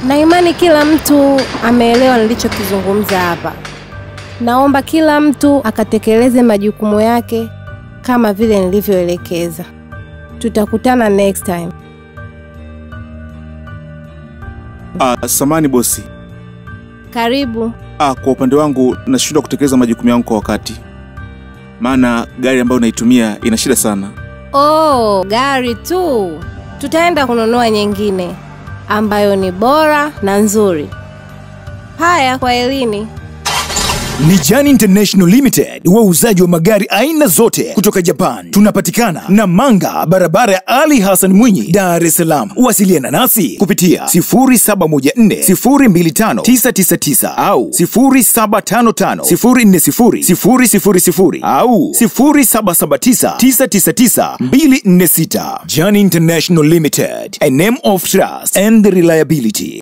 na imani kila mtu ameelewa nilichokizungumza hapa. Naomba kila mtu akatekeleze majukumu yake kama vile nilivyoelekeza. Tutakutana next time. Ah, samani bosi. Karibu. Ah, kwa upande wangu nashindwa kutekeleza majukumu yangu kwa wakati, maana gari ambayo naitumia ina shida sana. Oh, gari tu. Tutaenda kununua nyingine ambayo ni bora na nzuri. Haya, kwa elini. Ni Jan International Limited, wauzaji wa magari aina zote kutoka Japan. Tunapatikana Namanga, barabara ya Ali Hassan Mwinyi, Dar es Salaam. Wasiliana nasi kupitia 0714025999 au 0755040000 au 0779999246. Jan International Limited, a name of trust and reliability.